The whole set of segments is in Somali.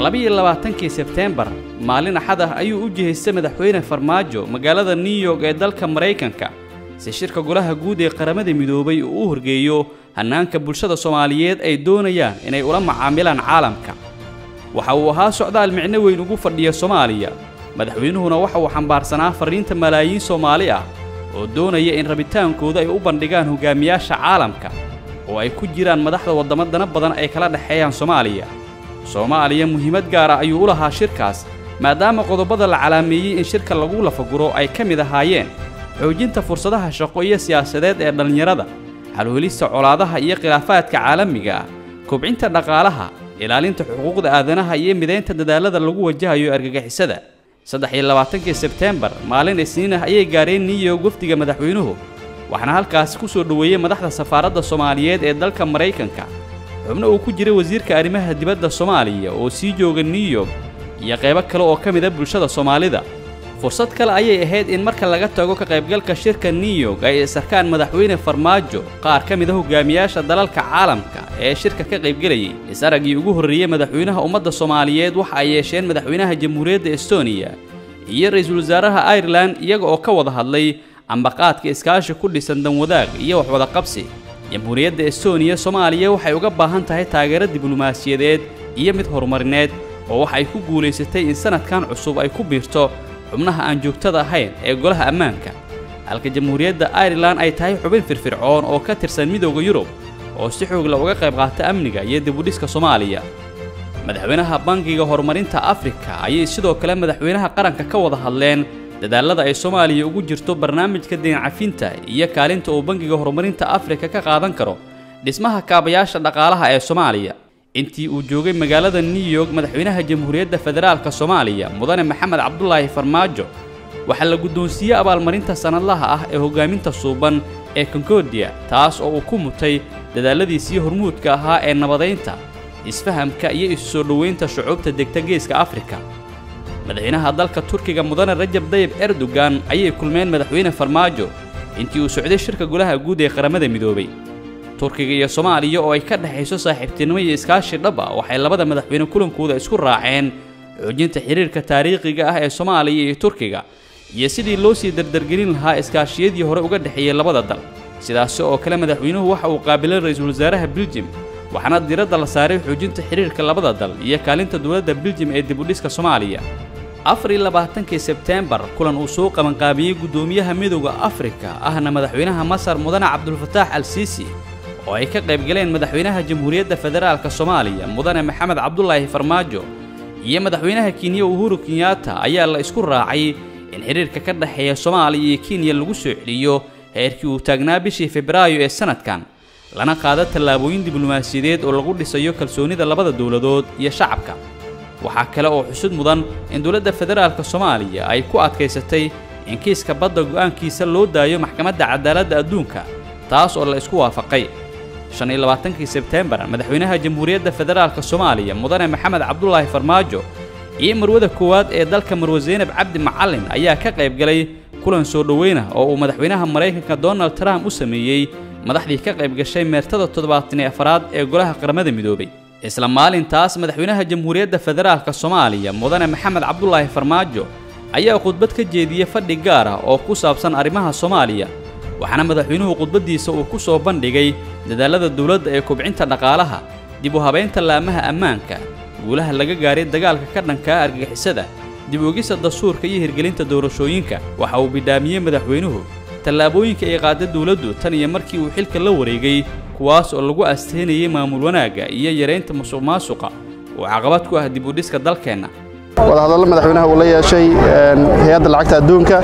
labiyo labaatankii sebteembar maalin axad ah ayuu u jihaystay madaxweyne farmaajo magaalada new york ee dalka maraykanka si shirka golaha guud ee qaramada midoobay uu u horgeeyo hannaanka bulshada soomaaliyeed ay doonayaan inay ula macaamilaan caalamka waxa uu ahaa socdaal micno weyn ugu fadhiya soomaaliya madaxweynuhuna waxa uu xambaarsanaa farriinta malaayiin soomaali ah oo doonaya in rabitaankooda ay u bandhigaan hogaamiyaasha caalamka oo ay ku jiraan madaxda waddamo dana badan ay kala dhexeeyaan soomaaliya soomaaliya muhiimad gaara ayuu u lahaa shirkaas maadaama qodobada la calaameeyey in shirka lagu lafaguro ay ka mid ahaayeen xoojinta fursadaha shaqo iyo siyaasadeed ee dhallinyarada halwelista colaadaha iyo khilaafaadka caalamiga ah kobcinta dhaqaalaha ilaalinta xuquuqda aadanaha iyo midaynta dadaallada lagu wajahayo argagixisada saddex iyo labaatankii sebteembar maalin isniin ah ayay gaareen new york wafdiga madaxweynuhu waxaana halkaasi ku soo dhoweeyey madaxda safaaradda soomaaliyeed ee dalka maraykanka xubno uu ku jiray wasiirka arrimaha dibadda soomaaliya oo sii jooga new york iyo qaybo kale oo ka mida bulshada soomaalida fursad kale ayay ahayd in marka laga tago ka qaybgalka shirka new york ay isarkaan madaxweyne farmaajo qaar ka mid a hogaamiyaasha dalalka caalamka ee shirka ka qaybgelayay is-araggii ugu horreeyey madaxweynaha ummadda soomaaliyeed waxa ay yeesheen madaxweynaha jamhuuriyadda estoniya iyo ra-iisul wasaaraha airelan iyaga oo ka wada hadlay ambaqaadka iskaashi ku dhisan danwadaag iyo waxwada qabsi jamhuuriyadda estoniya soomaaliya waxay uga baahan tahay taageero diblomaasiyadeed iyo mid horumarineed oo waxay ku guulaysatay in sanadkan cusub ay ku biirto xubnaha aan joogtada ahayn ee golaha ammaanka halka jamhuuriyadda airelan ay tahay xubin firfircoon oo ka tirsan midooda yurub oo si xoogla uga qayb qaata amniga iyo dibudhiska soomaaliya madaxweynaha bangiga horumarinta afrika ayay sidoo kale madaxweynaha qaranka ka wada hadleen dadaallada ay soomaaliya ugu jirto barnaamijka deencafinta iyo kaalinta uu bangiga horumarinta afrika ka qaadan karo dhismaha kaabayaasha dhaqaalaha ee soomaaliya intii uu joogay magaalada new york madaxweynaha jamhuuriyadda federaalka soomaaliya mudane maxamed cabdulaahi farmaajo waxaa la guddoonsiiyey abaalmarinta sannadlaha ah ee hoggaaminta suuban ee konkordiya taas oo uu ku mutay dadaalladiisii hormuudka ahaa ee nabadaynta isfahamka iyo isu soo dhoweynta shucuubta degta geeska afrika madaxweynaha dalka turkiga mudane rajab dayib erdogan ayay kulmeen madaxweyne farmaajo intii uu socday shirka golaha guud ee qaramada midoobay turkiga iyo soomaaliya oo ay ka dhexayso saaxiibtinimo iyo iskaashi dhab ah waxay labada madaxweyne kulankooda isku raaceen xoojinta xiriirka taariikhiga ah ee soomaaliya iyo turkiga iyo sidii loo sii dardargelin lahaa iskaashiyadii hore uga dhexeeyey labada dal sidaasi oo kale madaxweynuhu waxa uu qaabilay ra-iisul wasaaraha biljim waxaana diiradda la saaray xoojinta xiriirka labada dal iyo kaalinta dowladda biljim ee dibudhiska soomaaliya afar iyo labaatankii sebteembar kulan uu soo qabanqaabiyey guddoomiyaha midooda afrika ahna madaxweynaha masar mudane cabdulfataax al siisi oo ay ka qaybgaleen madaxweynaha jamhuuriyadda federaalka soomaaliya mudane maxamed cabdulaahi farmaajo iyo madaxweynaha kenya uhuru kenyaata ayaa la isku raacay in xidhiirka ka dhexeeya soomaaliya iyo kenya lagu soo celiyo heerkii uu taagnaa bishii febraayo ee sanadkan lana qaado tallaabooyin diblomaasiyadeed oo lagu dhisayo kalsoonida labada dowladood iyo shacabka waxaa kale oo xusud mudan in dowladda federaalka soomaaliya ay ku adkaysatay in kiiska badda go'aankiisa loo daayo maxkamadda cadaaladda adduunka taas oo la isku waafaqay shan iyo labaatankii sebteembar madaxweynaha jamhuuriyadda federaalka soomaaliya mudane maxamed cabdulaahi farmaajo iyo marwada koowaad ee dalka marwe zaynab cabdi macallin ayaa ka qayb galay kulan soo dhoweynah oo uu madaxweynaha maraykanka donald trump u sameeyey madaxdii ka qayb gashay meertada toddobaatan iyo afaraad ee golaha qaramada midoobay isla maalintaas madaxweynaha jamhuuriyadda federaalka soomaaliya mudane maxamed cabdulaahi farmaajo ayaa khudbad ka jeediyey fadhi gaar ah oo ku saabsan arrimaha soomaaliya waxaana madaxweynuhu khudbaddiisa uu ku soo bandhigay dadaallada dowladda ee kobcinta dhaqaalaha dib u habaynta laamaha ammaanka guulaha laga gaaray dagaalka ka dhankaa argagixisada dib ogisa dastuurka iyo hirgelinta doorashooyinka waxa uu bidhaamiyey madaxweynuhu tallaabooyinka ay qaada dowladdu tan iyo markii uu xilka la wareegay kuwaas oo lagu asteynayay maamul wanaagga iyo yaraynta musuq maasuqa oo caqabad ku ah dib u dhiska dalkeenna wadahadallo madaxweynaha uu la yeeshay hay-adda lacagta adduunka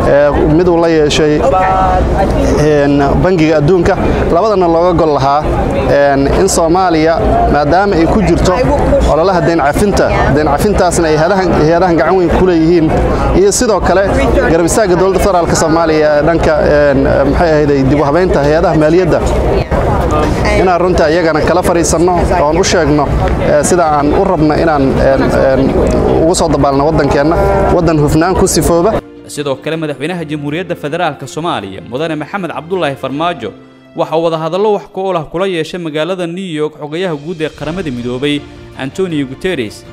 mid uu la yeeshay bangiga adduunka labadana looga gol lahaa in soomaaliya maadaama ay ku jirto ololaha deencafinta deencafintaasna ay hay-adahan gacan weyn ku leeyihiin iyo sidoo kale garab istaagga dowladda federaalk soomaaliya ee dhanka maxay ahayday dib u habaynta hay-adaha maaliyadda inaan runta iyagana kala fadhiisanno oon u sheegno sida aan u rabno inaan ugu soo dabaalno waddankeenna waddan hufnaan ku sifooba sidoo kale madaxweynaha jamhuuriyadda federaalka soomaaliya mudane maxamed cabdulaahi farmaajo waxa uu wadahadallo wax ku olah kula yeeshay magaalada new york xogayaha guud ee qaramada midoobay antonio guteres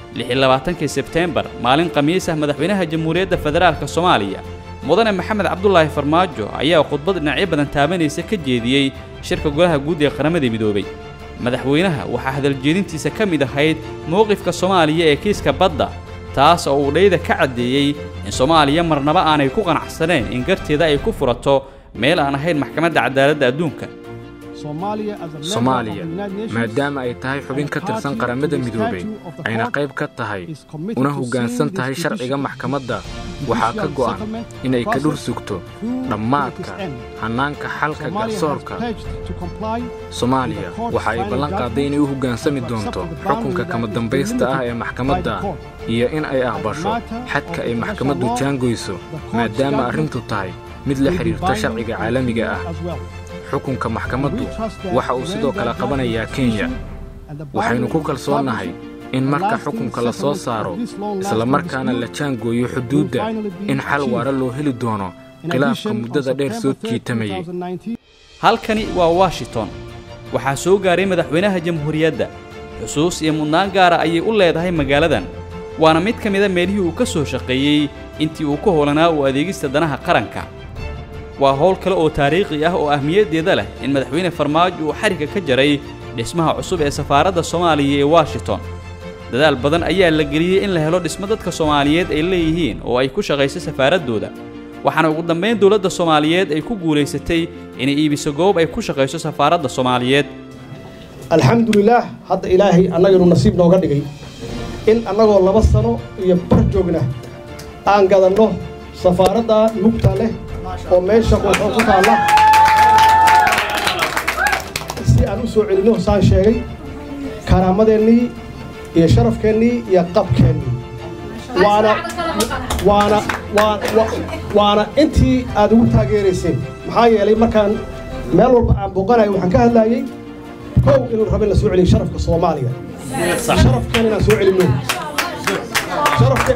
kii sebteembar maalin khamiis ah madaxweynaha jamhuuriyadda federaalk soomaaliya mudane maxamed cabdulaahi farmaajo ayaa khudbad dhinacyo badan taabanaysa ka jeediyey shirka golaha guud ee qaramada midoobay madaxweynaha waxaa hadaljeedintiisa ka mid ahayd mowqifka soomaaliya ee kiiska badda taas oo uu dhayda ka caddeeyey in soomaaliya marnaba aanay ku qanacsaneen in garteeda ay ku furato meel aan ahayn maxkamadda cadaaladda adduunka soomaaliya maadaama ay tahay xubin ka tirsan qaramada midoobay ayna qayb ka tahay una hoggaansan tahay sharciga maxkamadda waxaa ka go'an inay ka dhur sugto dhammaadka hannaanka xalka garsoorka soomaaliya waxa ay ballan qaaday inay u hoggaansami doonto xukunka kama dambaysta ah ee maxkamadda iyo in ay aqbasho xadka ay maxkamaddu jaangoyso maadaama arrintu tahay mid la xidhiirta sharciga caalamiga ah xukunka maxkamaddu waxa uu sidoo kale qabanayaa kenya waxaynu ku kalsoonnahay in marka xukunka la soo saaro islamarkaana la jaangooyo xuduudda in xal waara loo heli doono khilaafka muddada dheer soo jiitamayay halkani waa washington waxaa soo gaaray madaxweynaha jamhuuriyadda xusuus iyo mudnaan gaara ayay u leedahay magaaladan waana mid ka mida meelihii uu ka soo shaqeeyey intii uu ka hoolanaa u adeegista danaha qaranka waa howl kale oo taariikhi ah oo ahmiyaddeeda leh in madaxweyne farmaajo uu xarigga ka jaray dhismaha cusub ee safaaradda soomaaliya ee washington dadaal badan ayaa la geliyey in la helo dhismo dadka soomaaliyeed ay leeyihiin oo ay ku shaqayso safaaraddooda waxaana ugu dambayn dowladda soomaaliyeed ay ku guulaysatay inay iibiso goob ay ku shaqayso safaaradda soomaaliyeed alxamdulilaah hadda ilaahay annaganu nasiib nooga dhigay in annagoo laba sano iyo bar joogna aan gadanno safaaradda lugta leh oo meesha quuxoo ku taalla si aan u soo celinno saan sheegay karaamadeennii iyo sharafkeennii iyo qabkeennii waana waana waana intii aad ugu taageerayseen maxaa yeelay markaan meel walba aan booqanayo waxaan ka hadlaayey kow inuu rabo in la soo celiyo sharafka soomaaliga sharafkeen inaan soo celinno sharafke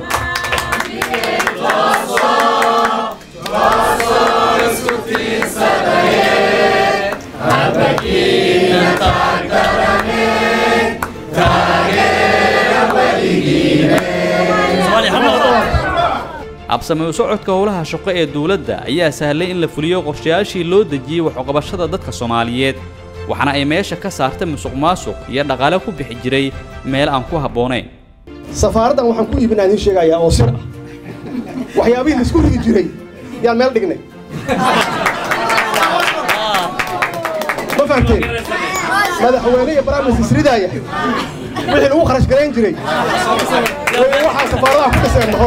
habsame u socodka howlaha shaqo ee dowladda ayaa sahlay in la fuliyo qorshayaashii loo dejiyey waxuqabashada dadka soomaaliyeed waxaana ay meesha ka saartay musuq maasuq iyo dhaqaale ku bixi jiray meel aan ku habboonayn safaaraddan waxaan ku iibinaa idiin sheegayaa oo sir ah waxyaabihii laisku rigi jiray yaan meel dhignay ma fahamteen madaxweyne iyo baraamis isridaaya wixii lagu kharash garayn jiray waxaa safaaradaha ku dhiseen mahor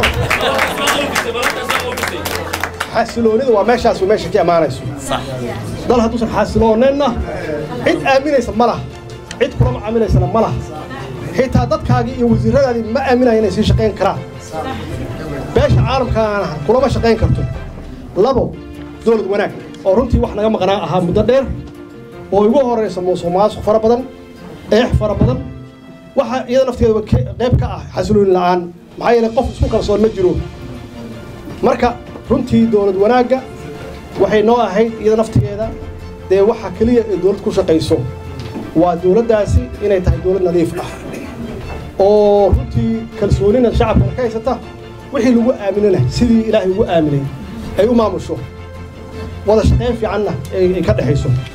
xasiloonida waa meeshaas meesha ka imaanayso dal hadduusan xasilooneenna cid aaminaysa ma laha cid kulama aaminaysana ma laha xitaa dadkaagii iyo wasiirradaadii ma aaminaya inay sii shaqayn karaan beesha caalamkaana kulama shaqayn karto labo dowlad wanaag oo runtii wax naga maqnaa ahaa muddo dheer oo igu horaysa musuq maasuq fara badan eex fara badan waxa iyada nafteedaba qayb ka ah xasilooni la'aan maxaa yeelay qof isku kalsoon ma jiro marka runtii dowlad wanaagga waxay noo ahayd iyada naftigeeda dee waxa keliya ee dowlad ku shaqayso waa dowladdaasi inay tahay dowlad nadiif ah oo runtii kalsoonina shacabkana ka haysata wixii lagu aaminana sidii ilaahay ugu aaminay ay u maamusho wada shaqayn fiicanna ay ka dhexayso